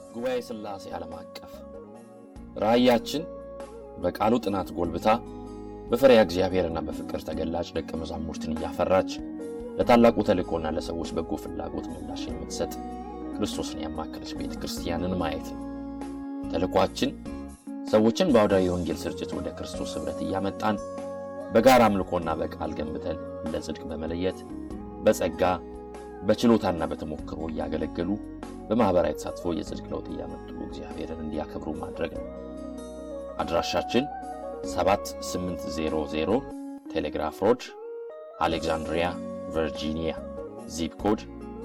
ጉባኤ ሥላሴ ዓለም አቀፍ ራእያችን በቃሉ ጥናት ጎልብታ በፈሪያ እግዚአብሔርና በፍቅር ተገላጭ ደቀ መዛሙርትን እያፈራች ለታላቁ ተልእኮና ለሰዎች በጎ ፍላጎት ምላሽ የምትሰጥ ክርስቶስን ያማከለች ቤተ ክርስቲያንን ማየት ነው። ተልእኳችን ሰዎችን በአውዳዊ የወንጌል ስርጭት ወደ ክርስቶስ ኅብረት እያመጣን በጋራ አምልኮና በቃል ገንብተን ለጽድቅ በመለየት በጸጋ በችሎታና በተሞክሮ እያገለገሉ በማኅበራዊ ተሳትፎ የጽድቅ ለውጥ እያመጡ እግዚአብሔርን እንዲያከብሩ ማድረግ ነው። አድራሻችን 7800 ቴሌግራፍ ሮድ አሌክዛንድሪያ ቨርጂኒያ ዚፕ ኮድ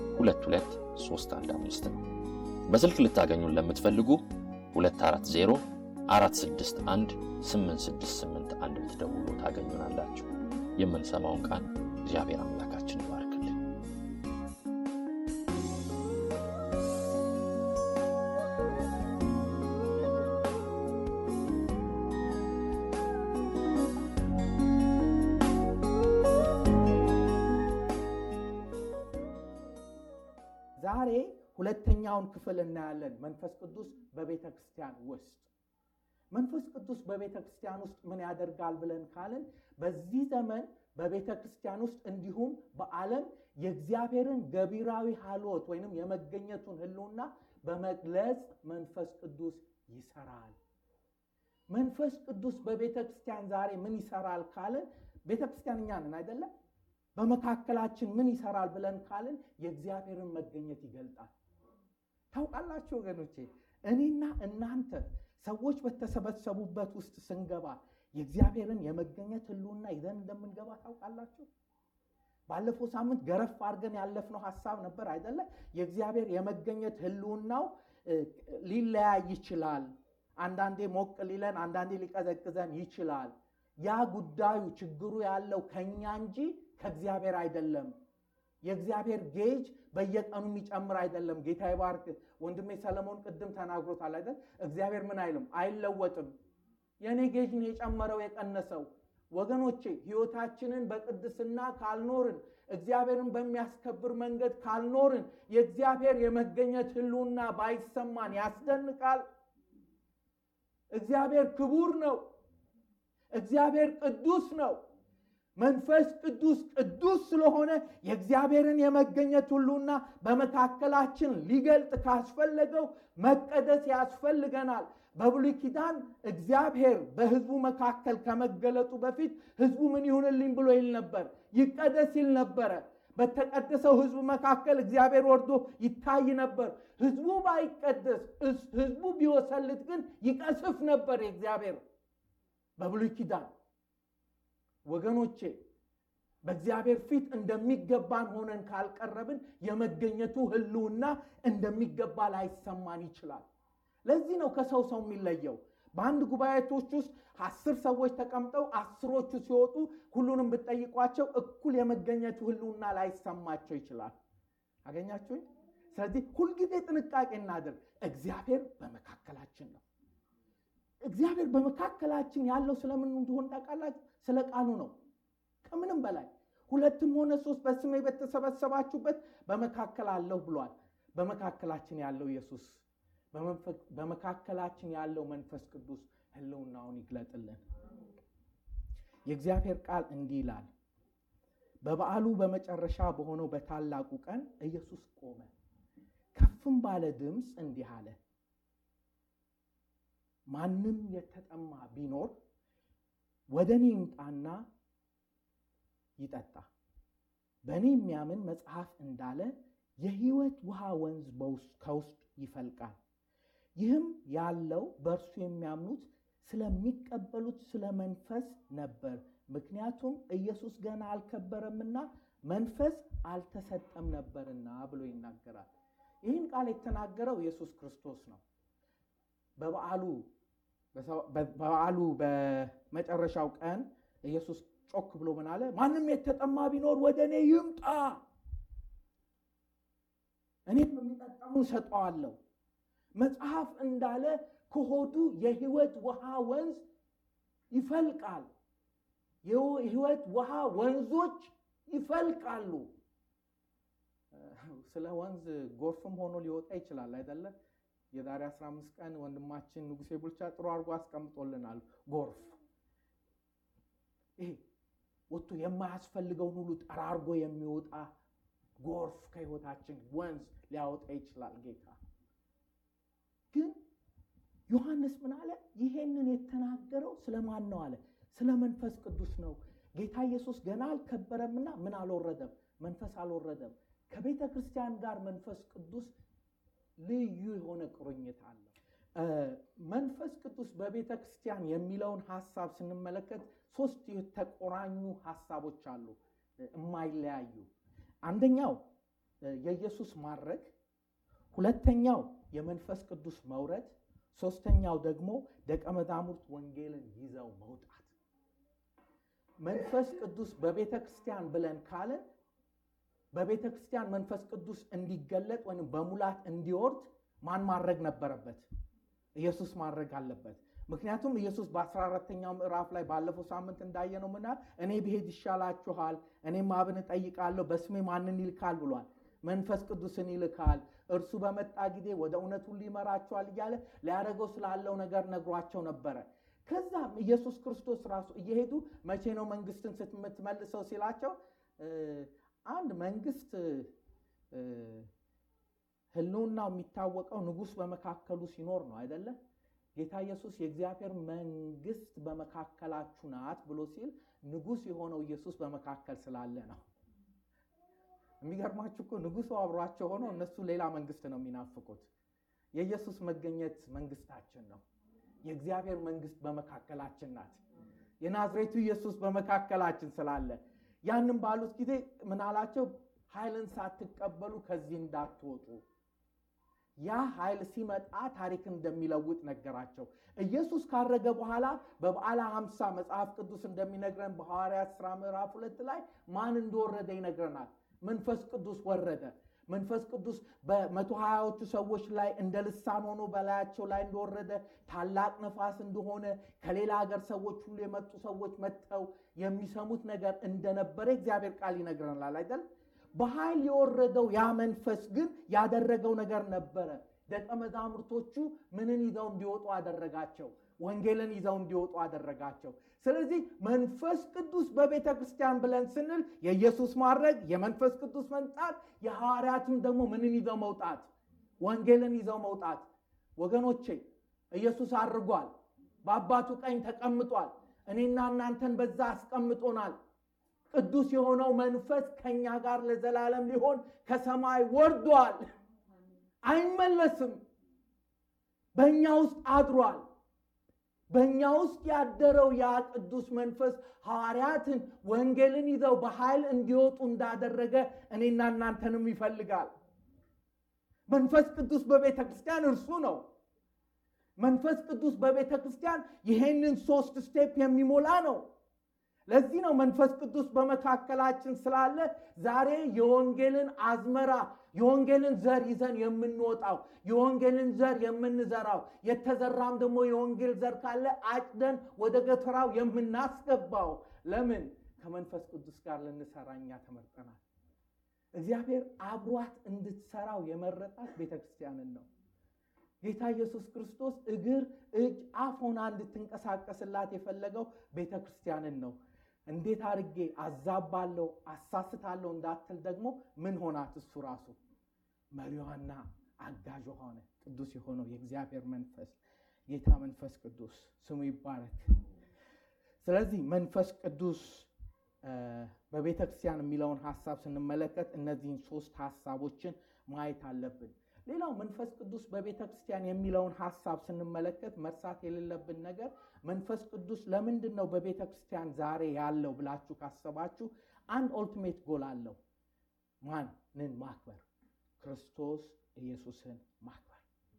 22315 ነው። በስልክ ልታገኙን ለምትፈልጉ 240 461 8681 ብትደውሉ ታገኙናላችሁ። የምንሰማውን ቃል እግዚአብሔር አምላካችን ይባርክልን። ዛሬ ሁለተኛውን ክፍል እናያለን። መንፈስ ቅዱስ በቤተ ክርስቲያን ውስጥ መንፈስ ቅዱስ በቤተ ክርስቲያን ውስጥ ምን ያደርጋል ብለን ካልን በዚህ ዘመን በቤተ ክርስቲያን ውስጥ እንዲሁም በዓለም የእግዚአብሔርን ገቢራዊ ሀልወት ወይንም የመገኘቱን ሕልውና በመግለጽ መንፈስ ቅዱስ ይሰራል። መንፈስ ቅዱስ በቤተ ክርስቲያን ዛሬ ምን ይሰራል ካልን ቤተ ክርስቲያን እኛ ነን አይደለም? በመካከላችን ምን ይሰራል ብለን ካልን የእግዚአብሔርን መገኘት ይገልጣል። ታውቃላችሁ ወገኖቼ፣ እኔና እናንተ ሰዎች በተሰበሰቡበት ውስጥ ስንገባ የእግዚአብሔርን የመገኘት ህልውና ይዘን እንደምንገባ ታውቃላችሁ። ባለፈው ሳምንት ገረፍ አድርገን ያለፍነው ሀሳብ ነበር አይደለ? የእግዚአብሔር የመገኘት ህልውናው ሊለያይ ይችላል። አንዳንዴ ሞቅ ሊለን፣ አንዳንዴ ሊቀዘቅዘን ይችላል። ያ ጉዳዩ ችግሩ ያለው ከኛ እንጂ ከእግዚአብሔር አይደለም። የእግዚአብሔር ጌጅ በየቀኑ የሚጨምር አይደለም። ጌታ ይባርክ። ወንድሜ ሰለሞን ቅድም ተናግሮታል አይደል? እግዚአብሔር ምን አይልም፣ አይለወጥም። የእኔ ጌጅ ነው የጨመረው የቀነሰው። ወገኖቼ ህይወታችንን በቅድስና ካልኖርን፣ እግዚአብሔርን በሚያስከብር መንገድ ካልኖርን፣ የእግዚአብሔር የመገኘት ህልውና ባይሰማን ያስደንቃል። እግዚአብሔር ክቡር ነው። እግዚአብሔር ቅዱስ ነው። መንፈስ ቅዱስ ቅዱስ ስለሆነ የእግዚአብሔርን የመገኘት ሁሉና በመካከላችን ሊገልጥ ካስፈለገው መቀደስ ያስፈልገናል። በብሉይ ኪዳን እግዚአብሔር በህዝቡ መካከል ከመገለጡ በፊት ህዝቡ ምን ይሁንልኝ ብሎ ይል ነበር? ይቀደስ ይል ነበረ። በተቀደሰው ህዝቡ መካከል እግዚአብሔር ወርዶ ይታይ ነበር። ህዝቡ ባይቀደስ፣ ህዝቡ ቢወሰልት ግን ይቀስፍ ነበር የእግዚአብሔር በብሉይ ኪዳን ወገኖቼ በእግዚአብሔር ፊት እንደሚገባን ሆነን ካልቀረብን የመገኘቱ ህልውና እንደሚገባ ላይሰማን ይችላል። ለዚህ ነው ከሰው ሰው የሚለየው። በአንድ ጉባኤቶች ውስጥ አስር ሰዎች ተቀምጠው አስሮቹ ሲወጡ ሁሉንም ብትጠይቋቸው እኩል የመገኘቱ ህልውና ላይሰማቸው ይችላል። አገኛችሁኝ? ስለዚህ ሁልጊዜ ጥንቃቄ እናድርግ። እግዚአብሔር በመካከላችን ነው። እግዚአብሔር በመካከላችን ያለው ስለምን እንደሆን ታውቃላችሁ? ስለ ቃሉ ነው። ከምንም በላይ ሁለትም ሆነ ሶስት በስሜ በተሰበሰባችሁበት በመካከል አለሁ ብሏል። በመካከላችን ያለው ኢየሱስ፣ በመካከላችን ያለው መንፈስ ቅዱስ ህልውናውን ይግለጥልን። የእግዚአብሔር ቃል እንዲህ ይላል። በበዓሉ በመጨረሻ በሆነው በታላቁ ቀን ኢየሱስ ቆመ፣ ከፍም ባለ ድምፅ እንዲህ አለ ማንም የተጠማ ቢኖር ወደ እኔ ይምጣና ይጠጣ። በእኔ የሚያምን መጽሐፍ እንዳለ የሕይወት ውሃ ወንዝ ከውስጥ ይፈልቃል። ይህም ያለው በእርሱ የሚያምኑት ስለሚቀበሉት ስለ መንፈስ ነበር። ምክንያቱም ኢየሱስ ገና አልከበረምና መንፈስ አልተሰጠም ነበርና ብሎ ይናገራል። ይህን ቃል የተናገረው ኢየሱስ ክርስቶስ ነው። በበዓሉ በበዓሉ በመጨረሻው ቀን ኢየሱስ ጮክ ብሎ ምን አለ? ማንም የተጠማ ቢኖር ወደ እኔ ይምጣ፣ እኔም የሚጠጣውን ሰጠዋለሁ። መጽሐፍ እንዳለ ከሆዱ የሕይወት ውሃ ወንዝ ይፈልቃል። የሕይወት ውሃ ወንዞች ይፈልቃሉ። ስለ ወንዝ ጎርፍም ሆኖ ሊወጣ ይችላል አይደለ? የዛሬ 15 ቀን ወንድማችን ንጉሴ ቡልቻ ጥሩ አድርጎ አስቀምጦልናል። ጎርፍ ይሄ ወጥቶ የማያስፈልገውን ሁሉ ጠራርጎ የሚወጣ ጎርፍ ከህይወታችን ወንዝ ሊያወጣ ይችላል ጌታ። ግን ዮሐንስ ምን አለ? ይሄንን የተናገረው ስለማን ነው አለ? ስለ መንፈስ ቅዱስ ነው። ጌታ ኢየሱስ ገና አልከበረምና ምን አልወረደም? መንፈስ አልወረደም። ከቤተ ክርስቲያን ጋር መንፈስ ቅዱስ ልዩ የሆነ ቁርኝት አለው። መንፈስ ቅዱስ በቤተ ክርስቲያን የሚለውን ሀሳብ ስንመለከት ሶስት የተቆራኙ ሀሳቦች አሉ የማይለያዩ። አንደኛው የኢየሱስ ማድረግ፣ ሁለተኛው የመንፈስ ቅዱስ መውረድ፣ ሶስተኛው ደግሞ ደቀ መዛሙርት ወንጌልን ይዘው መውጣት። መንፈስ ቅዱስ በቤተ ክርስቲያን ብለን ካለን በቤተ ክርስቲያን መንፈስ ቅዱስ እንዲገለጥ ወይም በሙላት እንዲወርድ ማን ማድረግ ነበረበት? ኢየሱስ ማድረግ አለበት። ምክንያቱም ኢየሱስ በ14ተኛው ምዕራፍ ላይ ባለፈው ሳምንት እንዳየነው ምና እኔ ብሄድ ይሻላችኋል፣ እኔም አብን እጠይቃለሁ፣ በስሜ ማንን ይልካል ብሏል። መንፈስ ቅዱስን ይልካል፣ እርሱ በመጣ ጊዜ ወደ እውነት ሁሉ ይመራችኋል እያለ ሊያደርገው ስላለው ነገር ነግሯቸው ነበረ። ከዛም ኢየሱስ ክርስቶስ ራሱ እየሄዱ መቼ ነው መንግስትን ስትመልሰው ሲላቸው አንድ መንግስት ህልውናው የሚታወቀው ንጉሥ በመካከሉ ሲኖር ነው አይደለም። ጌታ ኢየሱስ የእግዚአብሔር መንግስት በመካከላችሁ ናት ብሎ ሲል ንጉሥ የሆነው ኢየሱስ በመካከል ስላለ ነው። የሚገርማችሁ እኮ ንጉሱ አብሯቸው ሆኖ እነሱ ሌላ መንግስት ነው የሚናፍቁት። የኢየሱስ መገኘት መንግስታችን ነው። የእግዚአብሔር መንግስት በመካከላችን ናት። የናዝሬቱ ኢየሱስ በመካከላችን ስላለ ያንን ባሉት ጊዜ ምን አላቸው? ኃይልን ሳትቀበሉ ከዚህ እንዳትወጡ። ያ ኃይል ሲመጣ ታሪክ እንደሚለውጥ ነገራቸው። ኢየሱስ ካረገ በኋላ በበዓለ ሀምሳ መጽሐፍ ቅዱስ እንደሚነግረን በሐዋርያት ሥራ ምዕራፍ ሁለት ላይ ማን እንደወረደ ይነግረናል። መንፈስ ቅዱስ ወረደ። መንፈስ ቅዱስ በመቶ ሀያዎቹ ሰዎች ላይ እንደ ልሳን ሆኖ በላያቸው ላይ እንደወረደ ታላቅ ነፋስ እንደሆነ ከሌላ ሀገር ሰዎች ሁሉ የመጡ ሰዎች መጥተው የሚሰሙት ነገር እንደነበረ እግዚአብሔር ቃል ይነግረናል አይደል? በኃይል የወረደው ያ መንፈስ ግን ያደረገው ነገር ነበረ። ደቀ መዛሙርቶቹ ምንን ይዘው እንዲወጡ አደረጋቸው? ወንጌልን ይዘው እንዲወጡ አደረጋቸው። ስለዚህ መንፈስ ቅዱስ በቤተ ክርስቲያን ብለን ስንል የኢየሱስ ማድረግ፣ የመንፈስ ቅዱስ መምጣት፣ የሐዋርያትም ደግሞ ምንን ይዘው መውጣት? ወንጌልን ይዘው መውጣት። ወገኖቼ ኢየሱስ አድርጓል። በአባቱ ቀኝ ተቀምጧል። እኔና እናንተን በዛ አስቀምጦናል። ቅዱስ የሆነው መንፈስ ከኛ ጋር ለዘላለም ሊሆን ከሰማይ ወርዷል። አይመለስም። በእኛ ውስጥ አድሯል። በእኛ ውስጥ ያደረው ያ ቅዱስ መንፈስ ሐዋርያትን ወንጌልን ይዘው በኃይል እንዲወጡ እንዳደረገ እኔና እናንተንም ይፈልጋል። መንፈስ ቅዱስ በቤተ ክርስቲያን እርሱ ነው። መንፈስ ቅዱስ በቤተ ክርስቲያን ይሄንን ሶስት ስቴፕ የሚሞላ ነው። ለዚህ ነው መንፈስ ቅዱስ በመካከላችን ስላለ ዛሬ የወንጌልን አዝመራ የወንጌልን ዘር ይዘን የምንወጣው የወንጌልን ዘር የምንዘራው የተዘራም ደግሞ የወንጌል ዘር ካለ አጭደን ወደ ገተራው የምናስገባው ለምን ከመንፈስ ቅዱስ ጋር ልንሰራ እኛ ተመርጠናል። እግዚአብሔር አብሯት እንድትሰራው የመረጣት ቤተ ክርስቲያንን ነው። ጌታ ኢየሱስ ክርስቶስ እግር፣ እጅ፣ አፍ ሆና እንድትንቀሳቀስላት የፈለገው ቤተ ክርስቲያንን ነው። እንዴት አድርጌ አዛባለሁ፣ አሳስታለሁ እንዳትል ደግሞ ምን ሆናት? እሱ ራሱ መሪዋና አጋዥ ሆነ። ቅዱስ የሆነው የእግዚአብሔር መንፈስ ጌታ መንፈስ ቅዱስ ስሙ ይባረክ። ስለዚህ መንፈስ ቅዱስ በቤተ ክርስቲያን የሚለውን ሀሳብ ስንመለከት እነዚህን ሶስት ሀሳቦችን ማየት አለብን። ሌላው መንፈስ ቅዱስ በቤተ ክርስቲያን የሚለውን ሀሳብ ስንመለከት መርሳት የሌለብን ነገር መንፈስ ቅዱስ ለምንድን ነው በቤተ ክርስቲያን ዛሬ ያለው ብላችሁ ካሰባችሁ አንድ ኦልቲሜት ጎል አለው። ማንን ማክበር? ክርስቶስ ኢየሱስን ማክበር።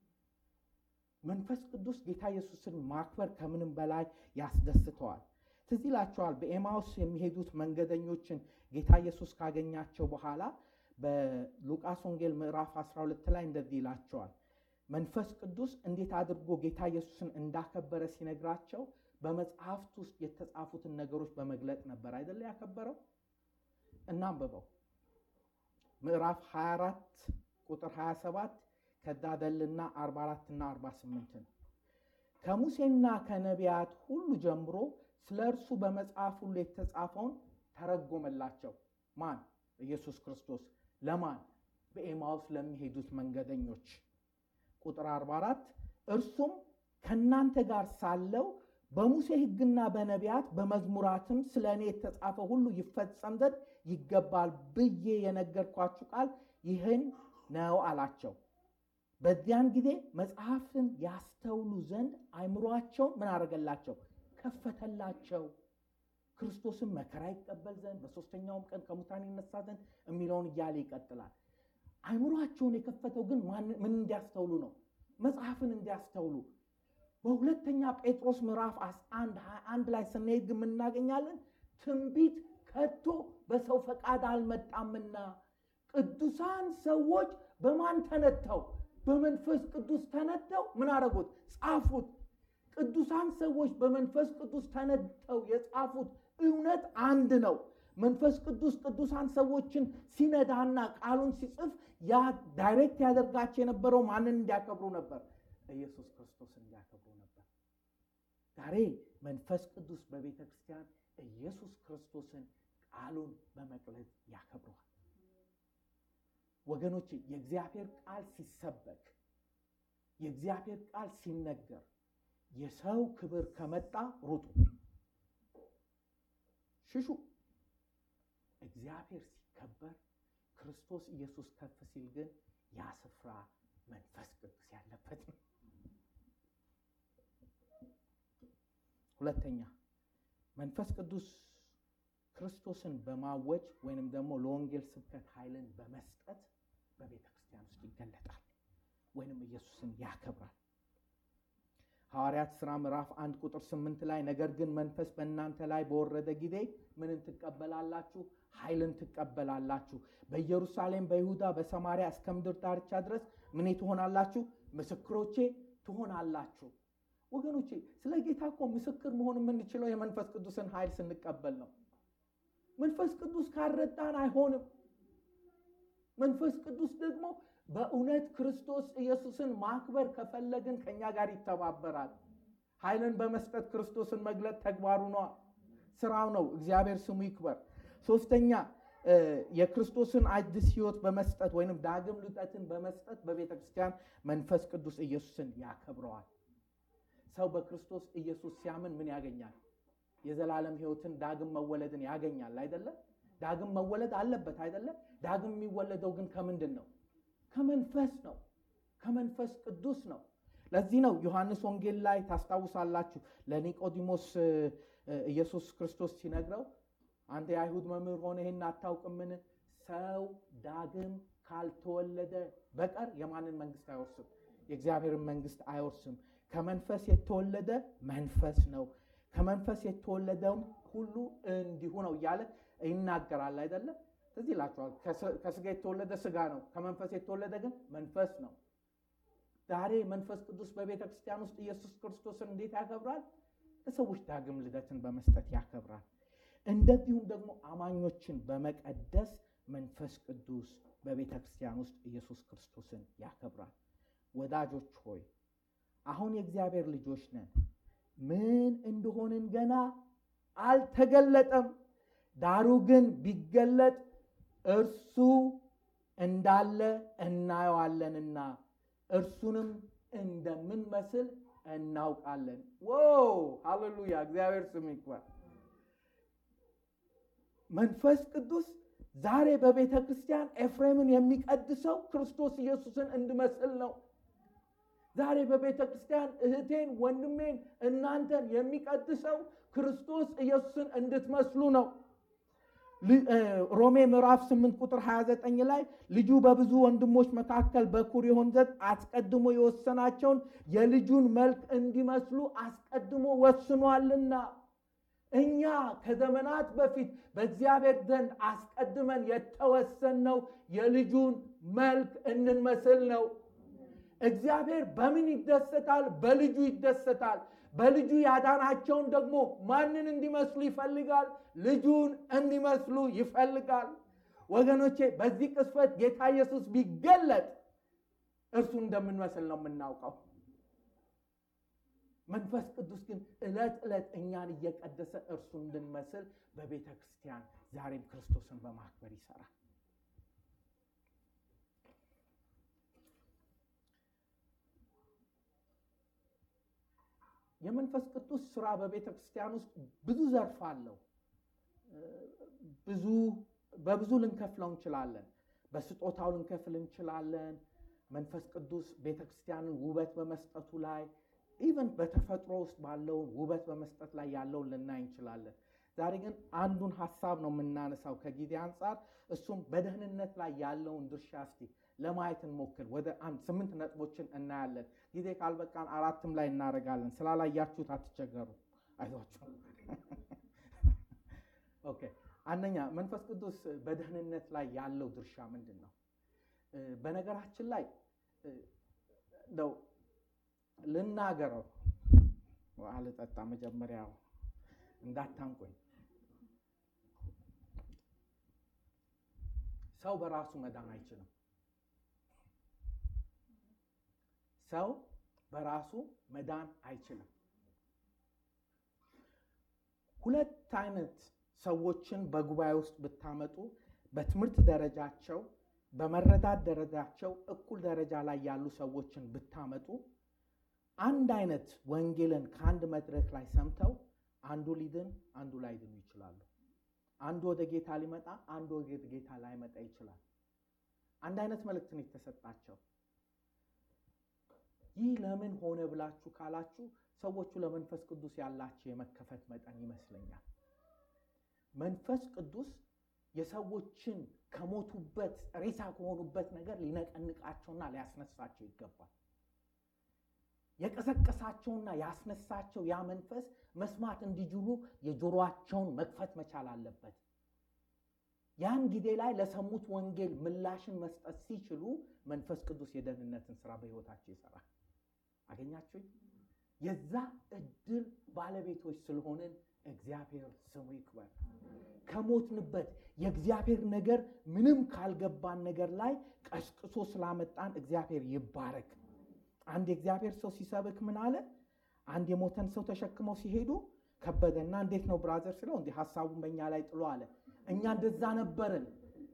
መንፈስ ቅዱስ ጌታ ኢየሱስን ማክበር ከምንም በላይ ያስደስተዋል። ትዝ ይላቸዋል በኤማውስ የሚሄዱት መንገደኞችን ጌታ ኢየሱስ ካገኛቸው በኋላ በሉቃስ ወንጌል ምዕራፍ 12 ላይ እንደዚህ ይላቸዋል። መንፈስ ቅዱስ እንዴት አድርጎ ጌታ ኢየሱስን እንዳከበረ ሲነግራቸው በመጽሐፍት ውስጥ የተጻፉትን ነገሮች በመግለጥ ነበር አይደለ ያከበረው። እናንብበው። ምዕራፍ 24 ቁጥር 27 ከዛ ደልና 44 እና 48 ነው። ከሙሴና ከነቢያት ሁሉ ጀምሮ ስለ እርሱ በመጽሐፍ ሁሉ የተጻፈውን ተረጎመላቸው። ማን? ኢየሱስ ክርስቶስ። ለማን? በኤማውስ ለሚሄዱት መንገደኞች። ቁጥር 44 እርሱም ከእናንተ ጋር ሳለው በሙሴ ሕግና በነቢያት በመዝሙራትም ስለ እኔ የተጻፈ ሁሉ ይፈጸም ዘንድ ይገባል ብዬ የነገርኳችሁ ቃል ይህን ነው አላቸው። በዚያን ጊዜ መጽሐፍን ያስተውሉ ዘንድ አይምሯቸውን ምን አደረገላቸው? ከፈተላቸው። ክርስቶስን መከራ ይቀበል ዘንድ በሦስተኛውም ቀን ከሙታን ይነሳ ዘንድ የሚለውን እያለ ይቀጥላል። አይምሯቸውን የከፈተው ግን ምን እንዲያስተውሉ ነው? መጽሐፍን እንዲያስተውሉ። በሁለተኛ ጴጥሮስ ምዕራፍ 11 21 ላይ ስንሄድ ግን የምናገኛለን ትንቢት ከቶ በሰው ፈቃድ አልመጣምና ቅዱሳን ሰዎች በማን ተነተው? በመንፈስ ቅዱስ ተነተው ምን አደረጉት? ጻፉት። ቅዱሳን ሰዎች በመንፈስ ቅዱስ ተነተው የጻፉት እውነት አንድ ነው። መንፈስ ቅዱስ ቅዱሳን ሰዎችን ሲነዳና ቃሉን ሲጽፍ ያ ዳይሬክት ያደርጋቸው የነበረው ማንን እንዲያከብሩ ነበር? ኢየሱስ ክርስቶስ እንዲያከብሩ ነበር። ዛሬ መንፈስ ቅዱስ በቤተ ክርስቲያን ኢየሱስ ክርስቶስን ቃሉን በመቅረጽ ያከብረዋል። ወገኖች የእግዚአብሔር ቃል ሲሰበክ የእግዚአብሔር ቃል ሲነገር የሰው ክብር ከመጣ ሩጡ፣ ሽሹ። እግዚአብሔር ሲከበር ክርስቶስ ኢየሱስ ከፍ ሲል ግን ያ ስፍራ መንፈስ ቅዱስ ያለበት ነው። ሁለተኛ መንፈስ ቅዱስ ክርስቶስን በማወጅ ወይንም ደግሞ ለወንጌል ስብከት ኃይልን በመስጠት በቤተ ክርስቲያን ውስጥ ይገለጣል ወይንም ኢየሱስን ያከብራል። ሐዋርያት ሥራ ምዕራፍ አንድ ቁጥር ስምንት ላይ ነገር ግን መንፈስ በእናንተ ላይ በወረደ ጊዜ ምንን ትቀበላላችሁ? ኃይልን ትቀበላላችሁ። በኢየሩሳሌም፣ በይሁዳ፣ በሰማርያ እስከ ምድር ዳርቻ ድረስ ምን ትሆናላችሁ? ምስክሮቼ ትሆናላችሁ። ወገኖቼ ስለ ጌታ እኮ ምስክር መሆን የምንችለው የመንፈስ ቅዱስን ኃይል ስንቀበል ነው። መንፈስ ቅዱስ ካልረዳን አይሆንም። መንፈስ ቅዱስ ደግሞ በእውነት ክርስቶስ ኢየሱስን ማክበር ከፈለግን ከእኛ ጋር ይተባበራል። ኃይልን በመስጠት ክርስቶስን መግለጥ ተግባሩ ነው፣ ስራው ነው። እግዚአብሔር ስሙ ይክበር። ሶስተኛ የክርስቶስን አዲስ ሕይወት በመስጠት ወይም ዳግም ልጠትን በመስጠት በቤተ ክርስቲያን መንፈስ ቅዱስ ኢየሱስን ያከብረዋል። ሰው በክርስቶስ ኢየሱስ ሲያምን ምን ያገኛል? የዘላለም ሕይወትን ዳግም መወለድን ያገኛል አይደለም? ዳግም መወለድ አለበት አይደለም? ዳግም የሚወለደው ግን ከምንድን ነው? ከመንፈስ ነው። ከመንፈስ ቅዱስ ነው። ለዚህ ነው ዮሐንስ ወንጌል ላይ ታስታውሳላችሁ፣ ለኒቆዲሞስ ኢየሱስ ክርስቶስ ሲነግረው አንተ የአይሁድ መምህር ሆነ ይህን አታውቅምን? ሰው ዳግም ካልተወለደ በቀር የማንን መንግስት አይወርስም? የእግዚአብሔርን መንግስት አይወርስም። ከመንፈስ የተወለደ መንፈስ ነው፣ ከመንፈስ የተወለደውም ሁሉ እንዲሁ ነው እያለ ይናገራል አይደለም? ትዝ ይላችኋል። ከስጋ የተወለደ ስጋ ነው፣ ከመንፈስ የተወለደ ግን መንፈስ ነው። ዛሬ መንፈስ ቅዱስ በቤተ ክርስቲያን ውስጥ ኢየሱስ ክርስቶስን እንዴት ያከብራል? ለሰዎች ዳግም ልደትን በመስጠት ያከብራል። እንደዚሁም ደግሞ አማኞችን በመቀደስ መንፈስ ቅዱስ በቤተ ክርስቲያን ውስጥ ኢየሱስ ክርስቶስን ያከብራል። ወዳጆች ሆይ አሁን የእግዚአብሔር ልጆች ነን። ምን እንደሆንን ገና አልተገለጠም። ዳሩ ግን ቢገለጥ እርሱ እንዳለ እናየዋለንና እርሱንም እንደምንመስል እናውቃለን። ዋው ሃሌሉያ! እግዚአብሔር ስም ይክበር። መንፈስ ቅዱስ ዛሬ በቤተ ክርስቲያን ኤፍሬምን የሚቀድሰው ክርስቶስ ኢየሱስን እንድመስል ነው። ዛሬ በቤተ ክርስቲያን እህቴን፣ ወንድሜን፣ እናንተን የሚቀድሰው ክርስቶስ ኢየሱስን እንድትመስሉ ነው። ሮሜ ምዕራፍ 8 ቁጥር 29 ላይ ልጁ በብዙ ወንድሞች መካከል በኩር ይሆን ዘንድ አስቀድሞ የወሰናቸውን የልጁን መልክ እንዲመስሉ አስቀድሞ ወስኗልና እኛ ከዘመናት በፊት በእግዚአብሔር ዘንድ አስቀድመን የተወሰንነው የልጁን መልክ እንመስል ነው። እግዚአብሔር በምን ይደሰታል? በልጁ ይደሰታል። በልጁ ያዳናቸውን ደግሞ ማንን እንዲመስሉ ይፈልጋል? ልጁን እንዲመስሉ ይፈልጋል። ወገኖቼ በዚህ ቅስፈት ጌታ ኢየሱስ ቢገለጥ እርሱ እንደምንመስል ነው የምናውቀው። መንፈስ ቅዱስ ግን ዕለት ዕለት እኛን እየቀደሰ እርሱ እንድንመስል በቤተ ክርስቲያን ዛሬም ክርስቶስን በማክበር ይሰራል። የመንፈስ ቅዱስ ስራ በቤተ ክርስቲያን ውስጥ ብዙ ዘርፍ አለው። ብዙ በብዙ ልንከፍለው እንችላለን። በስጦታው ልንከፍል እንችላለን። መንፈስ ቅዱስ ቤተ ክርስቲያንን ውበት በመስጠቱ ላይ ኢቨን በተፈጥሮ ውስጥ ባለውን ውበት በመስጠት ላይ ያለውን ልናይ እንችላለን። ዛሬ ግን አንዱን ሀሳብ ነው የምናነሳው ከጊዜ አንጻር፣ እሱም በደህንነት ላይ ያለውን ድርሻ እስቲ ለማየት እንሞክር። ወደ አንድ ስምንት ነጥቦችን እናያለን። ጊዜ ካልበቃን አራትም ላይ እናደርጋለን። ስላላያችሁት አትቸገሩ፣ አይዟችሁ። ኦኬ። አንደኛ መንፈስ ቅዱስ በደህንነት ላይ ያለው ድርሻ ምንድን ነው? በነገራችን ላይ እንደው ልናገረው አልጠጣ መጀመሪያ እንዳታንቆኝ። ሰው በራሱ መዳን አይችልም። ሰው በራሱ መዳን አይችልም። ሁለት አይነት ሰዎችን በጉባኤ ውስጥ ብታመጡ በትምህርት ደረጃቸው በመረዳት ደረጃቸው እኩል ደረጃ ላይ ያሉ ሰዎችን ብታመጡ አንድ አይነት ወንጌልን ከአንድ መድረክ ላይ ሰምተው አንዱ ሊድን አንዱ ላይድኑ ይችላሉ። አንዱ ወደ ጌታ ሊመጣ አንዱ ወደ ጌታ ላይመጣ ይችላል። አንድ አይነት መልእክትን የተሰጣቸው ይህ ለምን ሆነ ብላችሁ ካላችሁ ሰዎቹ ለመንፈስ ቅዱስ ያላቸው የመከፈት መጠን ይመስለኛል። መንፈስ ቅዱስ የሰዎችን ከሞቱበት ሬሳ ከሆኑበት ነገር ሊነቀንቃቸውና ሊያስነሳቸው ይገባል። የቀሰቀሳቸውና ያስነሳቸው ያ መንፈስ መስማት እንዲችሉ የጆሮአቸውን መክፈት መቻል አለበት። ያን ጊዜ ላይ ለሰሙት ወንጌል ምላሽን መስጠት ሲችሉ መንፈስ ቅዱስ የደህንነትን ስራ በሕይወታቸው ይሰራል። አገኛችሁኝ? የዛ እድል ባለቤቶች ስለሆንን እግዚአብሔር ስሙ ይክበር። ከሞትንበት የእግዚአብሔር ነገር ምንም ካልገባን ነገር ላይ ቀስቅሶ ስላመጣን እግዚአብሔር ይባረክ። አንድ የእግዚአብሔር ሰው ሲሰብክ ምን አለ? አንድ የሞተን ሰው ተሸክመው ሲሄዱ ከበደና እንዴት ነው ብራዘር ስለው እንዲህ ሀሳቡን በእኛ ላይ ጥሎ አለ። እኛ እንደዛ ነበርን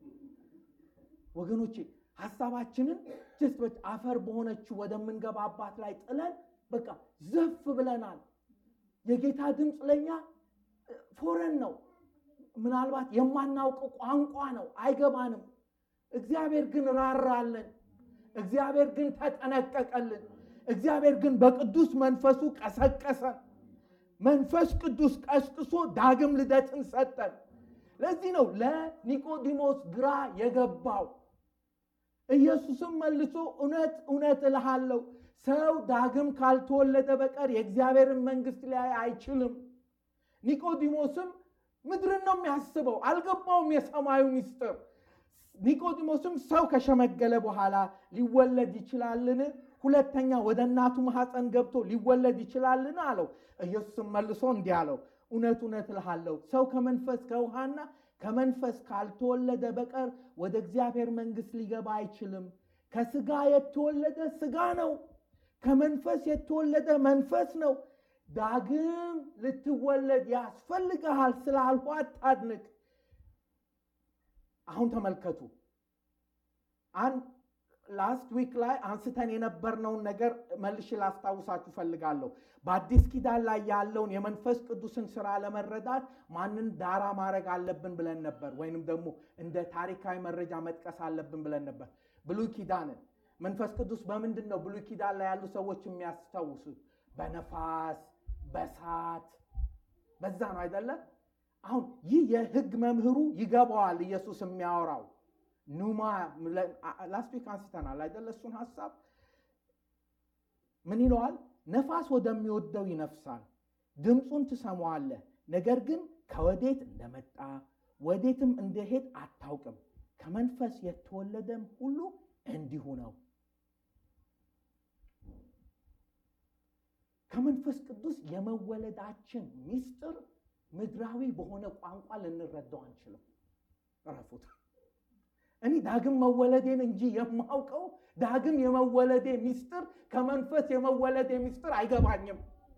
ወገኖቼ። ሀሳባችንን ጀስት አፈር በሆነችው ወደምንገባባት ላይ ጥለን በቃ ዘፍ ብለናል። የጌታ ድምፅ ለእኛ ፎረን ነው። ምናልባት የማናውቀው ቋንቋ ነው፣ አይገባንም። እግዚአብሔር ግን ራራለን። እግዚአብሔር ግን ተጠነቀቀልን። እግዚአብሔር ግን በቅዱስ መንፈሱ ቀሰቀሰን። መንፈስ ቅዱስ ቀስቅሶ ዳግም ልደትን ሰጠን። ለዚህ ነው ለኒቆዲሞስ ግራ የገባው። ኢየሱስም መልሶ እውነት እውነት እልሃለሁ ሰው ዳግም ካልተወለደ በቀር የእግዚአብሔርን መንግሥት ሊያይ አይችልም። ኒቆዲሞስም ምድርን ነው የሚያስበው፣ አልገባውም የሰማዩ ምስጢር። ኒቆዲሞስም ሰው ከሸመገለ በኋላ ሊወለድ ይችላልን? ሁለተኛ ወደ እናቱ ማኅፀን ገብቶ ሊወለድ ይችላልን? አለው። ኢየሱስም መልሶ እንዲህ አለው፣ እውነት እውነት እልሃለሁ ሰው ከመንፈስ ከውሃና ከመንፈስ ካልተወለደ በቀር ወደ እግዚአብሔር መንግሥት ሊገባ አይችልም። ከስጋ የተወለደ ስጋ ነው፣ ከመንፈስ የተወለደ መንፈስ ነው። ዳግም ልትወለድ ያስፈልግሃል ስላልሁ አታድንቅ። አሁን ተመልከቱ። አንድ ላስት ዊክ ላይ አንስተን የነበርነውን ነገር መልሼ ላስታውሳችሁ ፈልጋለሁ። በአዲስ ኪዳን ላይ ያለውን የመንፈስ ቅዱስን ስራ ለመረዳት ማንን ዳራ ማድረግ አለብን ብለን ነበር፣ ወይንም ደግሞ እንደ ታሪካዊ መረጃ መጥቀስ አለብን ብለን ነበር። ብሉይ ኪዳንን መንፈስ ቅዱስ በምንድን ነው ብሉይ ኪዳን ላይ ያሉ ሰዎች የሚያስታውሱት? በነፋስ በሳት በዛ ነው አይደለ? አሁን ይህ የህግ መምህሩ ይገባዋል ኢየሱስ የሚያወራው ኑማ ላስት ዊክ አንስተናል አይደለ? እሱን ሀሳብ ምን ይለዋል? ነፋስ ወደሚወደው ይነፍሳል፣ ድምፁን ትሰማዋለህ፣ ነገር ግን ከወዴት እንደመጣ ወዴትም እንደሄድ አታውቅም። ከመንፈስ የተወለደም ሁሉ እንዲሁ ነው። ከመንፈስ ቅዱስ የመወለዳችን ምስጢር ምድራዊ በሆነ ቋንቋ ልንረዳው አንችልም። እረፉት። እኔ ዳግም መወለዴን እንጂ የማውቀው ዳግም የመወለዴ ሚስጥር ከመንፈስ የመወለዴ ሚስጥር አይገባኝም።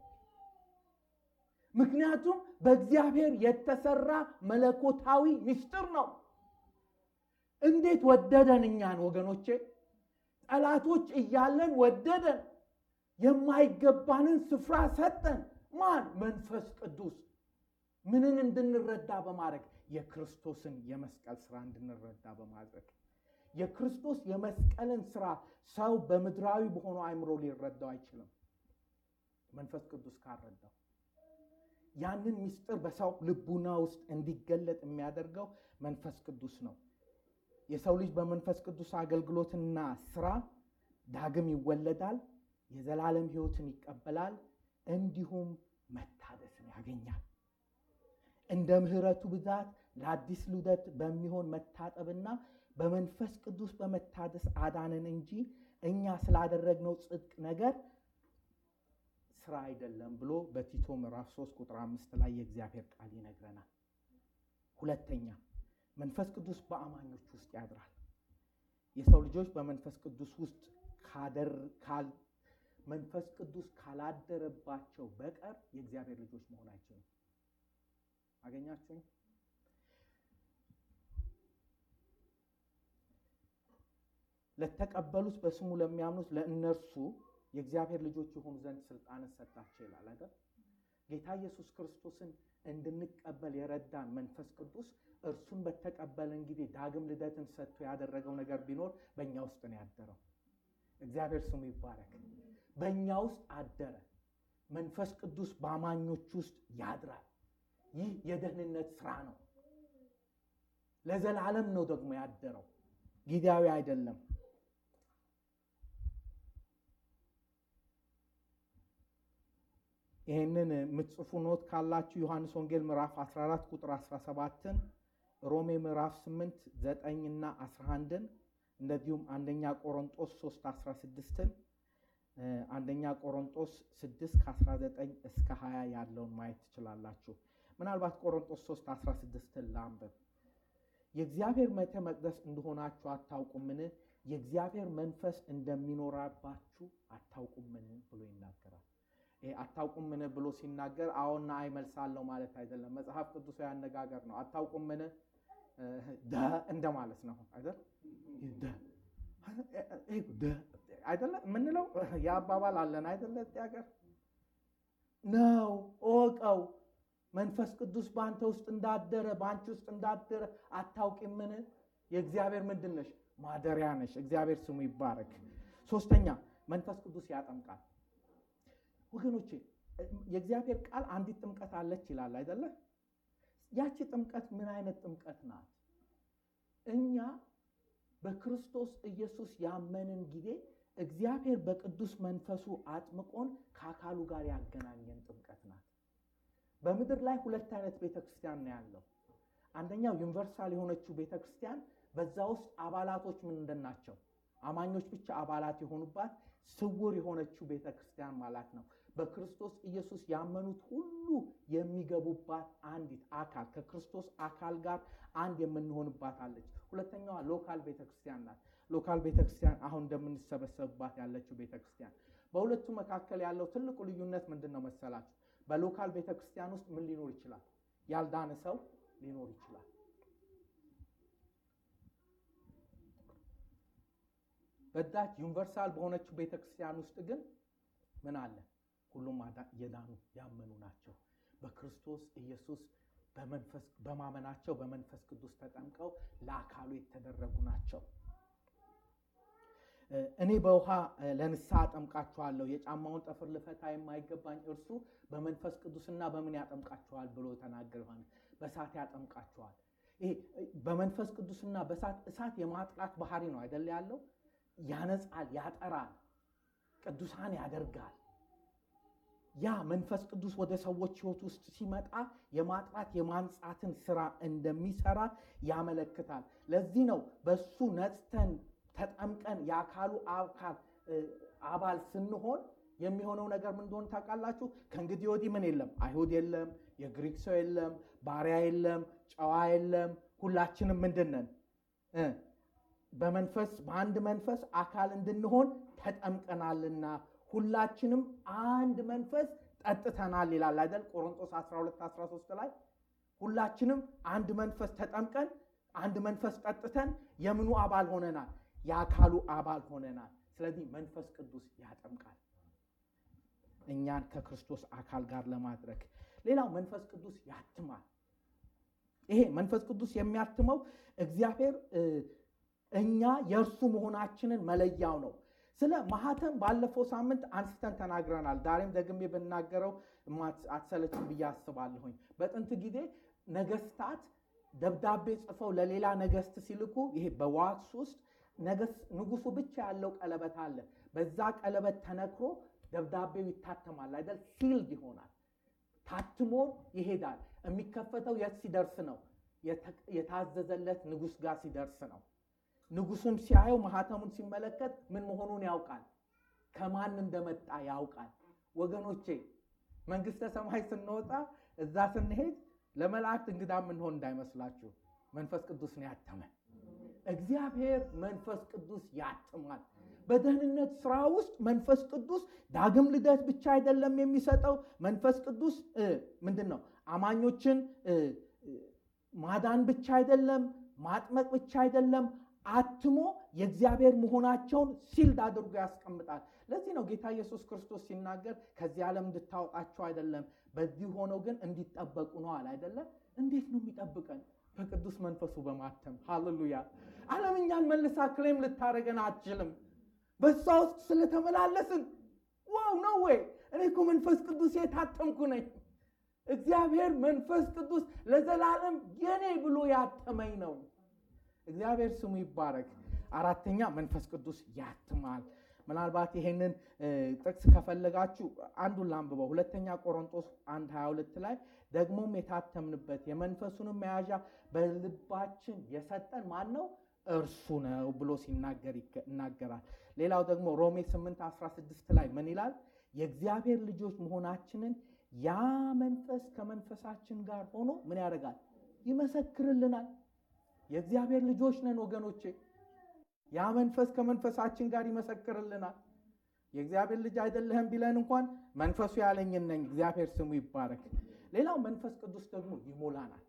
ምክንያቱም በእግዚአብሔር የተሰራ መለኮታዊ ሚስጥር ነው። እንዴት ወደደን እኛን ወገኖቼ! ጠላቶች እያለን ወደደን። የማይገባንን ስፍራ ሰጠን። ማን? መንፈስ ቅዱስ። ምንን እንድንረዳ በማድረግ የክርስቶስን የመስቀል ስራ እንድንረዳ በማድረግ የክርስቶስ የመስቀልን ስራ ሰው በምድራዊ በሆነው አእምሮ ሊረዳው አይችልም፣ መንፈስ ቅዱስ ካልረዳው። ያንን ምስጢር በሰው ልቡና ውስጥ እንዲገለጥ የሚያደርገው መንፈስ ቅዱስ ነው። የሰው ልጅ በመንፈስ ቅዱስ አገልግሎትና ስራ ዳግም ይወለዳል፣ የዘላለም ሕይወትን ይቀበላል፣ እንዲሁም መታደስን ያገኛል። እንደ ምሕረቱ ብዛት ለአዲስ ልደት በሚሆን መታጠብና በመንፈስ ቅዱስ በመታደስ አዳንን እንጂ እኛ ስላደረግነው ጽድቅ ነገር ስራ አይደለም ብሎ በቲቶ ምዕራፍ 3 ቁጥር አምስት ላይ የእግዚአብሔር ቃል ይነግረናል። ሁለተኛ መንፈስ ቅዱስ በአማኞች ውስጥ ያድራል። የሰው ልጆች በመንፈስ ቅዱስ ውስጥ መንፈስ ቅዱስ ካላደረባቸው በቀር የእግዚአብሔር ልጆች መሆን አይችሉም። አገኛችሁኝ? ለተቀበሉት በስሙ ለሚያምኑት ለእነርሱ የእግዚአብሔር ልጆች የሆኑ ዘንድ ስልጣንን ሰጣቸው ይላል አይደል? ጌታ ኢየሱስ ክርስቶስን እንድንቀበል የረዳን መንፈስ ቅዱስ እርሱን በተቀበልን ጊዜ ዳግም ልደትን ሰጥቶ ያደረገው ነገር ቢኖር በእኛ ውስጥ ነው ያደረው። እግዚአብሔር ስሙ ይባረክ። በእኛ ውስጥ አደረ። መንፈስ ቅዱስ በአማኞች ውስጥ ያድራል። ይህ የደህንነት ስራ ነው። ለዘላለም ነው ደግሞ ያደረው፣ ጊዜያዊ አይደለም። ይህንን የምትጽፉ ኖት ካላችሁ ዮሐንስ ወንጌል ምዕራፍ 14 ቁጥር 17ን ሮሜ ምዕራፍ 8 9 እና 11ን እንደዚሁም አንደኛ ቆሮንጦስ 3 16ን አንደኛ ቆሮንጦስ 6 ከ19 እስከ 20 ያለውን ማየት ትችላላችሁ። ምናልባት ቆሮንጦስ 3 16ን ላንብብ። የእግዚአብሔር ቤተ መቅደስ እንደሆናችሁ አታውቁምን? የእግዚአብሔር መንፈስ እንደሚኖራባችሁ አታውቁምን? ብሎ ይናገራል። ይሄ አታውቁምን ብሎ ሲናገር አዎና አይ መልሳለሁ ማለት አይደለም። መጽሐፍ ቅዱሳዊ አነጋገር ነው። አታውቁምን ደ እንደማለት ነው አይደል? አይደለ የምንለው የአባባል አለን አይደለ? ሀገር ነው እወቀው መንፈስ ቅዱስ በአንተ ውስጥ እንዳደረ በአንቺ ውስጥ እንዳደረ አታውቂምን? የእግዚአብሔር ምንድን ነሽ? ማደሪያ ነሽ። እግዚአብሔር ስሙ ይባረክ። ሶስተኛ መንፈስ ቅዱስ ያጠምቃል። ወገኖቼ የእግዚአብሔር ቃል አንዲት ጥምቀት አለች ይላል አይደለ? ያቺ ጥምቀት ምን አይነት ጥምቀት ናት? እኛ በክርስቶስ ኢየሱስ ያመንን ጊዜ እግዚአብሔር በቅዱስ መንፈሱ አጥምቆን ከአካሉ ጋር ያገናኘን ጥምቀት ናት። በምድር ላይ ሁለት አይነት ቤተክርስቲያን ነው ያለው። አንደኛው ዩኒቨርሳል የሆነችው ቤተክርስቲያን፣ በዛ ውስጥ አባላቶች ምንድን ናቸው? አማኞች ብቻ አባላት የሆኑባት ስውር የሆነችው ቤተክርስቲያን ማለት ነው። በክርስቶስ ኢየሱስ ያመኑት ሁሉ የሚገቡባት አንዲት አካል ከክርስቶስ አካል ጋር አንድ የምንሆንባት አለች። ሁለተኛዋ ሎካል ቤተክርስቲያን ናት። ሎካል ቤተክርስቲያን አሁን እንደምንሰበሰብባት ያለችው ቤተክርስቲያን። በሁለቱ መካከል ያለው ትልቁ ልዩነት ምንድን ነው መሰላችሁ? በሎካል ቤተክርስቲያን ውስጥ ምን ሊኖር ይችላል? ያልዳነ ሰው ሊኖር ይችላል። በዛች ዩኒቨርሳል በሆነችው ቤተክርስቲያን ውስጥ ግን ምን አለ? ሁሉም የዳኑ ያመኑ ናቸው። በክርስቶስ ኢየሱስ በማመናቸው በመንፈስ ቅዱስ ተጠምቀው ለአካሉ የተደረጉ ናቸው። እኔ በውሃ ለንስሐ አጠምቃችኋለሁ፣ የጫማውን ጠፍር ልፈታ የማይገባኝ እርሱ በመንፈስ ቅዱስና በምን ያጠምቃችኋል ብሎ ተናገር ዮሐንስ። በእሳት ያጠምቃችኋል። ይሄ በመንፈስ ቅዱስና በእሳት እሳት የማጥራት ባህሪ ነው አይደል ያለው። ያነጻል፣ ያጠራል፣ ቅዱሳን ያደርጋል። ያ መንፈስ ቅዱስ ወደ ሰዎች ሕይወት ውስጥ ሲመጣ የማጥራት የማንጻትን ስራ እንደሚሰራ ያመለክታል። ለዚህ ነው በሱ ነጽተን ተጠምቀን የአካሉ አካል አባል ስንሆን የሚሆነው ነገር ምን እንደሆነ ታውቃላችሁ? ከእንግዲህ ወዲህ ምን የለም፣ አይሁድ የለም፣ የግሪክ ሰው የለም፣ ባሪያ የለም፣ ጨዋ የለም። ሁላችንም ምንድን ነን? በመንፈስ በአንድ መንፈስ አካል እንድንሆን ተጠምቀናልና ሁላችንም አንድ መንፈስ ጠጥተናል ይላል አይደል? ቆሮንቶስ 12 13 ላይ ሁላችንም አንድ መንፈስ ተጠምቀን አንድ መንፈስ ጠጥተን የምኑ አባል ሆነናል? የአካሉ አባል ሆነናል። ስለዚህ መንፈስ ቅዱስ ያጠምቃል እኛን ከክርስቶስ አካል ጋር ለማድረግ። ሌላው መንፈስ ቅዱስ ያትማል። ይሄ መንፈስ ቅዱስ የሚያትመው እግዚአብሔር እኛ የእርሱ መሆናችንን መለያው ነው። ስለ ማህተም ባለፈው ሳምንት አንስተን ተናግረናል። ዛሬም ደግሜ ብናገረው አትሰለችም ብዬ አስባለሁኝ። በጥንት ጊዜ ነገስታት ደብዳቤ ጽፈው ለሌላ ነገስት ሲልኩ ይሄ በዋክስ ውስጥ ንጉሱ ብቻ ያለው ቀለበት አለ። በዛ ቀለበት ተነክሮ ደብዳቤው ይታተማል አይደል? ሲልድ ይሆናል። ታትሞ ይሄዳል። የሚከፈተው የት ሲደርስ ነው? የታዘዘለት ንጉስ ጋር ሲደርስ ነው። ንጉሱም ሲያየው ማህተሙን ሲመለከት ምን መሆኑን ያውቃል። ከማን እንደመጣ ያውቃል። ወገኖቼ መንግስተ ሰማይ ስንወጣ እዛ ስንሄድ ለመላእክት እንግዳ የምንሆን እንዳይመስላችሁ። መንፈስ ቅዱስ ነው ያተመን። እግዚአብሔር መንፈስ ቅዱስ ያትማል። በደህንነት ስራ ውስጥ መንፈስ ቅዱስ ዳግም ልደት ብቻ አይደለም የሚሰጠው። መንፈስ ቅዱስ ምንድን ነው? አማኞችን ማዳን ብቻ አይደለም፣ ማጥመቅ ብቻ አይደለም አትሞ የእግዚአብሔር መሆናቸውን ሲልድ አድርጎ ያስቀምጣል። ለዚህ ነው ጌታ ኢየሱስ ክርስቶስ ሲናገር ከዚህ ዓለም እንድታወጣቸው አይደለም፣ በዚህ ሆነው ግን እንዲጠበቁ ነው አለ አይደለም። እንዴት ነው የሚጠብቀን? በቅዱስ መንፈሱ በማተም ሃሌሉያ። ዓለም እኛን መልሳ ክሌም ልታደረገን አትችልም። በሷ ውስጥ ስለተመላለስን ዋው ነው ወይ? እኔ እኮ መንፈስ ቅዱስ የታተምኩ ነኝ። እግዚአብሔር መንፈስ ቅዱስ ለዘላለም የኔ ብሎ ያተመኝ ነው። እግዚአብሔር ስሙ ይባረክ። አራተኛ መንፈስ ቅዱስ ያትማል። ምናልባት ይሄንን ጥቅስ ከፈለጋችሁ አንዱን ላንብበው። ሁለተኛ ቆሮንጦስ 1 22 ላይ ደግሞም የታተምንበት የመንፈሱንም መያዣ በልባችን የሰጠን ማን ነው? እርሱ ነው ብሎ ሲናገር ይናገራል። ሌላው ደግሞ ሮሜ 8 16 ላይ ምን ይላል? የእግዚአብሔር ልጆች መሆናችንን ያ መንፈስ ከመንፈሳችን ጋር ሆኖ ምን ያደርጋል? ይመሰክርልናል። የእግዚአብሔር ልጆች ነን ወገኖቼ። ያ መንፈስ ከመንፈሳችን ጋር ይመሰክርልናል። የእግዚአብሔር ልጅ አይደለህም ቢለን እንኳን መንፈሱ ያለኝን ነኝ። እግዚአብሔር ስሙ ይባረክ። ሌላው መንፈስ ቅዱስ ደግሞ ይሞላናል።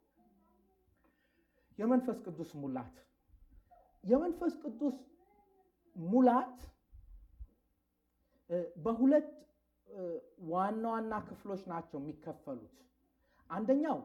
የመንፈስ ቅዱስ ሙላት የመንፈስ ቅዱስ ሙላት በሁለት ዋና ዋና ክፍሎች ናቸው የሚከፈሉት። አንደኛው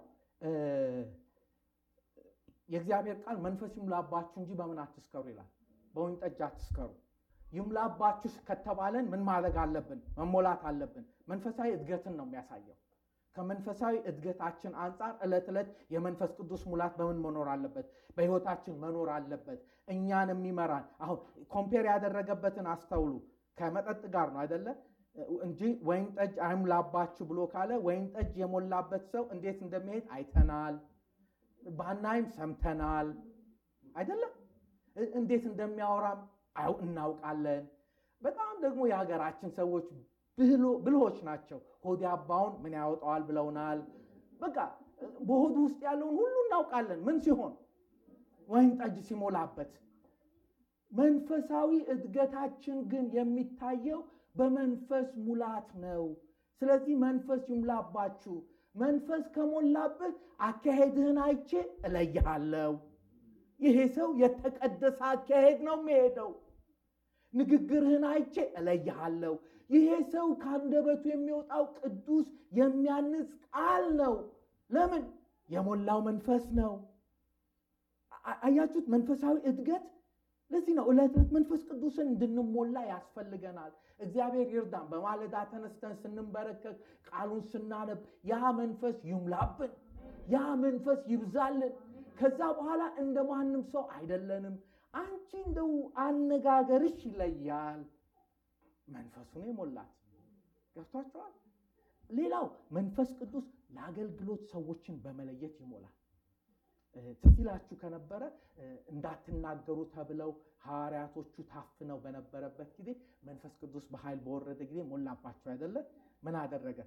የእግዚአብሔር ቃል መንፈስ ይሙላባችሁ እንጂ በምን አትስከሩ ይላል። በወይን ጠጅ አትስከሩ። ይሙላባችሁ ከተባለን ምን ማድረግ አለብን? መሞላት አለብን። መንፈሳዊ እድገትን ነው የሚያሳየው። ከመንፈሳዊ እድገታችን አንጻር ዕለት ዕለት የመንፈስ ቅዱስ ሙላት በምን መኖር አለበት? በሕይወታችን መኖር አለበት። እኛን የሚመራን አሁን ኮምፔር ያደረገበትን አስተውሉ። ከመጠጥ ጋር ነው አይደለ እንጂ ወይን ጠጅ አይሙላባችሁ ብሎ ካለ ወይን ጠጅ የሞላበት ሰው እንዴት እንደሚሄድ አይተናል። ባናይም ሰምተናል አይደለም። እንዴት እንደሚያወራም እናውቃለን። በጣም ደግሞ የሀገራችን ሰዎች ብልሆች ናቸው። ሆድ ያባውን ምን ያወጣዋል ብለውናል። በቃ በሆዱ ውስጥ ያለውን ሁሉ እናውቃለን። ምን ሲሆን ወይን ጠጅ ሲሞላበት። መንፈሳዊ እድገታችን ግን የሚታየው በመንፈስ ሙላት ነው። ስለዚህ መንፈስ ይሙላባችሁ። መንፈስ ከሞላብህ አካሄድህን አይቼ እለይሃለሁ። ይሄ ሰው የተቀደሰ አካሄድ ነው የሚሄደው። ንግግርህን አይቼ እለይሃለሁ። ይሄ ሰው ከአንደበቱ የሚወጣው ቅዱስ የሚያንጽ ቃል ነው። ለምን? የሞላው መንፈስ ነው። አያችሁት? መንፈሳዊ እድገት ለዚህ ነው ዕለት ዕለት መንፈስ ቅዱስን እንድንሞላ ያስፈልገናል። እግዚአብሔር ይርዳን። በማለዳ ተነስተን ስንንበረከክ ቃሉን ስናነብ ያ መንፈስ ይሙላብን፣ ያ መንፈስ ይብዛልን። ከዛ በኋላ እንደ ማንም ሰው አይደለንም። አንቺ እንደው አነጋገርሽ ይለያል። መንፈሱን የሞላት ገብቷቸዋል። ሌላው መንፈስ ቅዱስ ለአገልግሎት ሰዎችን በመለየት ይሞላል። ትዝ ይላችሁ ከነበረ እንዳትናገሩ ተብለው ሐዋርያቶቹ ታፍነው በነበረበት ጊዜ መንፈስ ቅዱስ በኃይል በወረደ ጊዜ ሞላባቸው አይደለ? ምን አደረገ?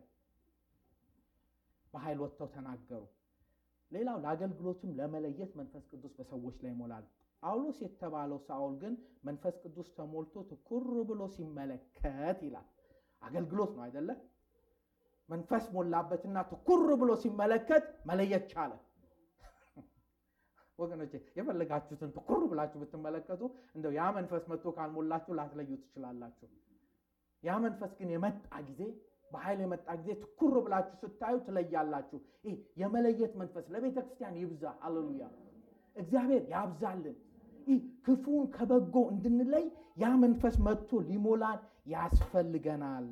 በኃይል ወጥተው ተናገሩ። ሌላው ለአገልግሎትም ለመለየት መንፈስ ቅዱስ በሰዎች ላይ ይሞላል። ጳውሎስ የተባለው ሳኦል ግን መንፈስ ቅዱስ ተሞልቶ ትኩር ብሎ ሲመለከት ይላል። አገልግሎት ነው አይደለ? መንፈስ ሞላበትና ትኩር ብሎ ሲመለከት መለየት ቻለ። ወገኖቼ የፈለጋችሁትን ትኩር ብላችሁ ብትመለከቱ እንደው ያ መንፈስ መጥቶ ካልሞላችሁ ላትለዩ ትችላላችሁ። ያ መንፈስ ግን የመጣ ጊዜ በኃይል የመጣ ጊዜ ትኩር ብላችሁ ስታዩ ትለያላችሁ። ይህ የመለየት መንፈስ ለቤተ ክርስቲያን ይብዛ። አሌሉያ! እግዚአብሔር ያብዛልን። ይህ ክፉን ከበጎ እንድንለይ ያ መንፈስ መጥቶ ሊሞላን ያስፈልገናል።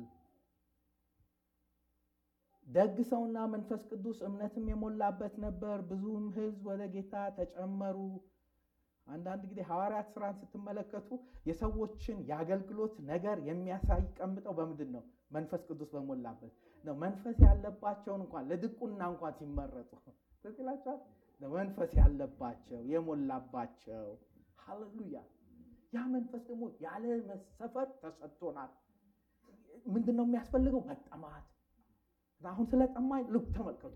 ደግ ሰውና መንፈስ ቅዱስ እምነትም የሞላበት ነበር። ብዙም ሕዝብ ወደ ጌታ ተጨመሩ። አንዳንድ ጊዜ ሐዋርያት ስራን ስትመለከቱ የሰዎችን የአገልግሎት ነገር የሚያሳይ ቀምጠው በምንድን ነው? መንፈስ ቅዱስ በሞላበት ነው። መንፈስ ያለባቸውን እንኳን ለድቁና እንኳን ሲመረጡ ትዝ ይላችኋል። መንፈስ ያለባቸው የሞላባቸው፣ ሃሌሉያ። ያ መንፈስ ደግሞ ያለ መሰፈር ተሰጥቶናል። ምንድን ነው የሚያስፈልገው? መጠማት አሁን ስለ ጠማኝ ልብ ተመልከቱ።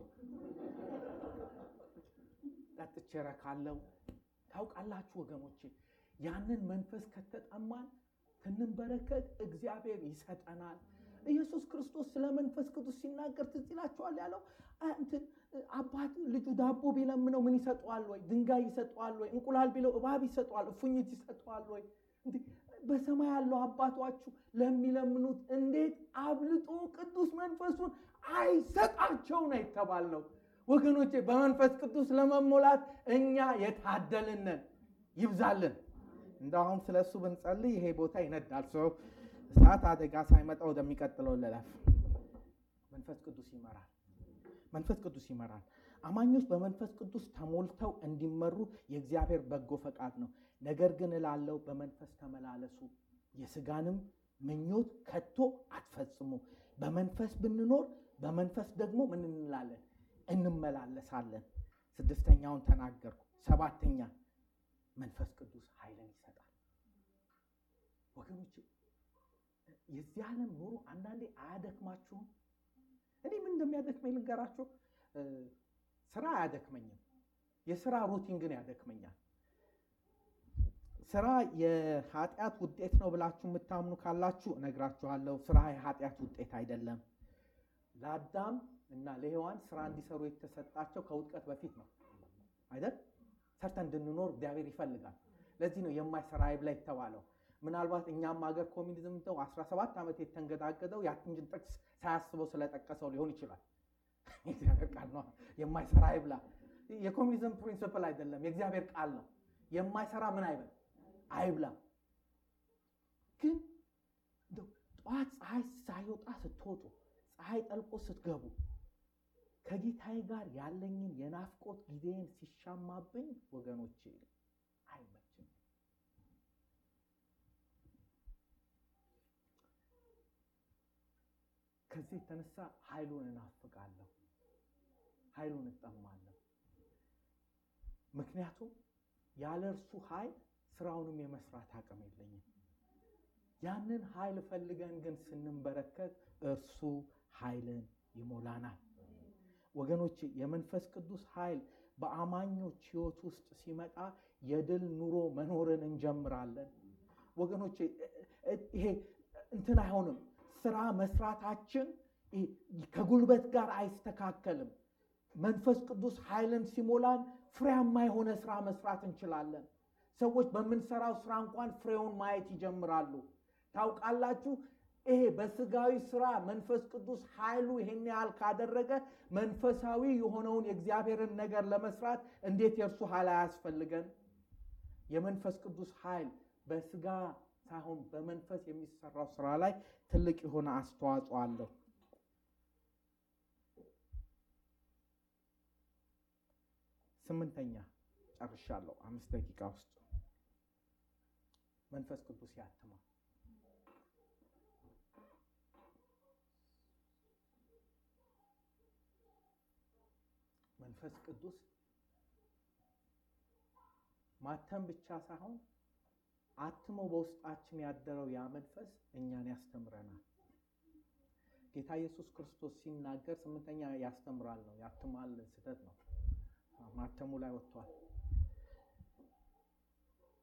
ጠጥቼ እረካለሁ። ታውቃላችሁ ወገኖቼ፣ ያንን መንፈስ ከተጠማን ስንንበረከት እግዚአብሔር ይሰጠናል። ኢየሱስ ክርስቶስ ስለ መንፈስ ቅዱስ ሲናገር ትዝ ይላችኋል ያለው እንትን አባት ልጁ ዳቦ ቢለምነው ምን ይሰጠዋል ወይ? ድንጋይ ይሰጠዋል ወይ? እንቁላል ቢለው እባብ ይሰጠዋል? እፉኝት ይሰጠዋል ወይ? በሰማይ ያለው አባቷችሁ ለሚለምኑት እንዴት አብልጦ ቅዱስ መንፈሱን አይሰጣቸው ነው የተባልነው። ወገኖቼ በመንፈስ ቅዱስ ለመሞላት እኛ የታደልነን ይብዛልን። እንደ አሁን ስለ እሱ ብንጸልይ ይሄ ቦታ ይነዳል። ሰው እሳት አደጋ ሳይመጣ ወደሚቀጥለው ልለፍ። መንፈስ ቅዱስ ይመራል። መንፈስ ቅዱስ ይመራል። አማኞች በመንፈስ ቅዱስ ተሞልተው እንዲመሩ የእግዚአብሔር በጎ ፈቃድ ነው። ነገር ግን እላለው በመንፈስ ተመላለሱ፣ የስጋንም ምኞት ከቶ አትፈጽሙ። በመንፈስ ብንኖር በመንፈስ ደግሞ ምን እንላለን? እንመላለሳለን። ስድስተኛውን ተናገርኩ። ሰባተኛ መንፈስ ቅዱስ ኃይልን ይሰጣል። ወገኖች የዚህ ዓለም ኑሮ አንዳንዴ አያደክማችሁም? እኔ ምን እንደሚያደክመኝ ልንገራችሁ። ስራ አያደክመኝም። የስራ ሩቲን ግን ያደክመኛል። ስራ የኃጢአት ውጤት ነው ብላችሁ የምታምኑ ካላችሁ እነግራችኋለሁ። ስራ የኃጢአት ውጤት አይደለም። ለአዳም እና ለሔዋን ስራ እንዲሰሩ የተሰጣቸው ከውድቀት በፊት ነው አይደል? ሰርተን እንድንኖር እግዚአብሔር ይፈልጋል። ለዚህ ነው የማይሰራ አይብላ የተባለው። ምናልባት እኛም ሀገር ኮሚኒዝም ተው 17 ዓመት የተንገዳገደው ያትንጅን ጥቅስ ሳያስበው ስለጠቀሰው ሊሆን ይችላል። የእግዚአብሔር ቃል ነው። የማይሰራ አይብላ የኮሚኒዝም ፕሪንስፕል አይደለም፣ የእግዚአብሔር ቃል ነው። የማይሰራ ምን አይበል አይብላ። ግን ጠዋት ፀሐይ ሳይወጣ ስትወጡ፣ ፀሐይ ጠልቆ ስትገቡ ከጌታዬ ጋር ያለኝን የናፍቆት ጊዜን ሲሻማብኝ ወገኖቼ አይመችም። ከዚህ የተነሳ ኃይሉን እናፍቃለሁ፣ ኃይሉን እጠማለሁ። ምክንያቱም ያለ እርሱ ኃይል ስራውንም የመስራት አቅም የለኝም። ያንን ኃይል ፈልገን ግን ስንንበረከት እርሱ ኃይልን ይሞላናል። ወገኖች የመንፈስ ቅዱስ ኃይል በአማኞች ሕይወት ውስጥ ሲመጣ የድል ኑሮ መኖርን እንጀምራለን። ወገኖች ይሄ እንትን አይሆንም። ስራ መስራታችን ከጉልበት ጋር አይስተካከልም። መንፈስ ቅዱስ ኃይልን ሲሞላን ፍሬያማ የሆነ ስራ መስራት እንችላለን። ሰዎች በምንሰራው ስራ እንኳን ፍሬውን ማየት ይጀምራሉ። ታውቃላችሁ፣ ይሄ በስጋዊ ስራ መንፈስ ቅዱስ ኃይሉ ይሄን ያህል ካደረገ መንፈሳዊ የሆነውን የእግዚአብሔርን ነገር ለመስራት እንዴት የእርሱ ኃይል አያስፈልገን? የመንፈስ ቅዱስ ኃይል በስጋ ሳይሆን በመንፈስ የሚሰራው ስራ ላይ ትልቅ የሆነ አስተዋጽኦ አለው። ስምንተኛ ጨርሻለሁ። አምስት ደቂቃ ውስጥ መንፈስ ቅዱስ ያትማል። መንፈስ ቅዱስ ማተም ብቻ ሳይሆን አትሞ በውስጣችን ያደረው ያ መንፈስ እኛን ያስተምረናል። ጌታ ኢየሱስ ክርስቶስ ሲናገር ስምንተኛ ያስተምራል ነው፣ ያትማል ስህተት ነው። ማተሙ ላይ ወጥቷል።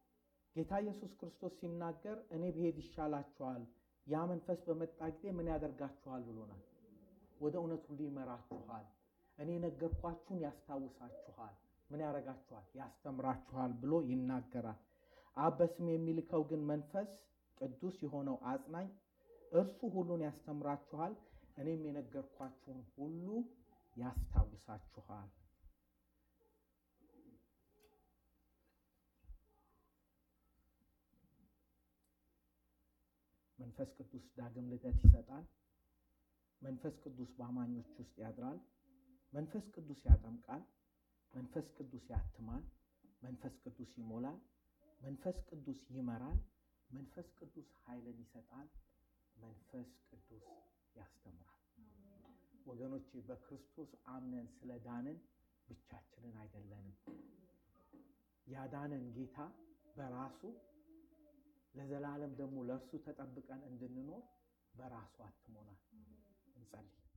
ጌታ ኢየሱስ ክርስቶስ ሲናገር እኔ ብሄድ ይሻላችኋል፣ ያ መንፈስ በመጣ ጊዜ ምን ያደርጋችኋል ብሎናል። ወደ እውነት ሁሉ ይመራችኋል፣ እኔ የነገርኳችሁን ያስታውሳችኋል፣ ምን ያደርጋችኋል? ያስተምራችኋል ብሎ ይናገራል። አብ በስም የሚልከው ግን መንፈስ ቅዱስ የሆነው አጽናኝ እርሱ ሁሉን ያስተምራችኋል፣ እኔም የነገርኳችሁን ሁሉ ያስታውሳችኋል። መንፈስ ቅዱስ ዳግም ልደት ይሰጣል። መንፈስ ቅዱስ በአማኞች ውስጥ ያድራል። መንፈስ ቅዱስ ያጠምቃል። መንፈስ ቅዱስ ያትማል። መንፈስ ቅዱስ ይሞላል። መንፈስ ቅዱስ ይመራል። መንፈስ ቅዱስ ኃይልን ይሰጣል። መንፈስ ቅዱስ ያስተምራል። ወገኖቼ በክርስቶስ አምነን ስለ ዳንን ብቻችንን አይደለንም። ያዳነን ጌታ በራሱ ለዘላለም ደግሞ ለእርሱ ተጠብቀን እንድንኖር በራሱ አትሞናል። እንጸልይ።